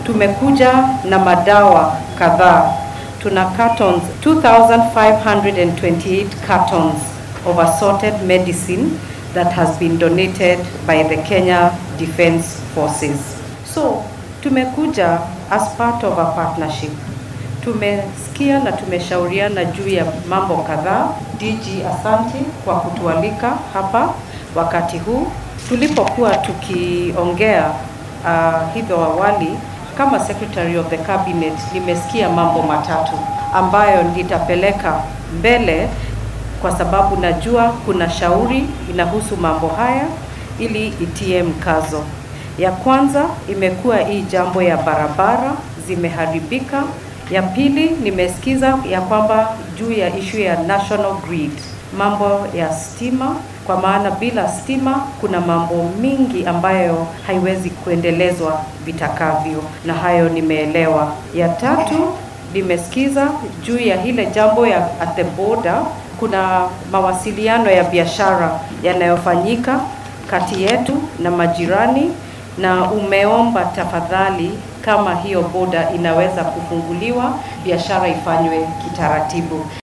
tumekuja na madawa kadhaa. Tuna cartons 2528 cartons of assorted medicine that has been donated by the Kenya Defence Forces. So, tumekuja as part of a partnership. Tumesikia na tumeshauriana juu ya mambo kadhaa. DG, asante kwa kutualika hapa wakati huu tulipokuwa tukiongea uh, hivyo awali kama secretary of the cabinet nimesikia mambo matatu ambayo nitapeleka mbele kwa sababu najua kuna shauri inahusu mambo haya ili itie mkazo. Ya kwanza imekuwa hii jambo ya barabara zimeharibika. Ya pili nimesikiza ya kwamba juu ya issue ya national grid, mambo ya stima, kwa maana bila stima kuna mambo mingi ambayo haiwezi kuendelezwa vitakavyo, na hayo nimeelewa. Ya tatu nimesikiza juu ya ile jambo ya at the border, kuna mawasiliano ya biashara yanayofanyika kati yetu na majirani, na umeomba tafadhali, kama hiyo boda inaweza kufunguliwa, biashara ifanywe kitaratibu.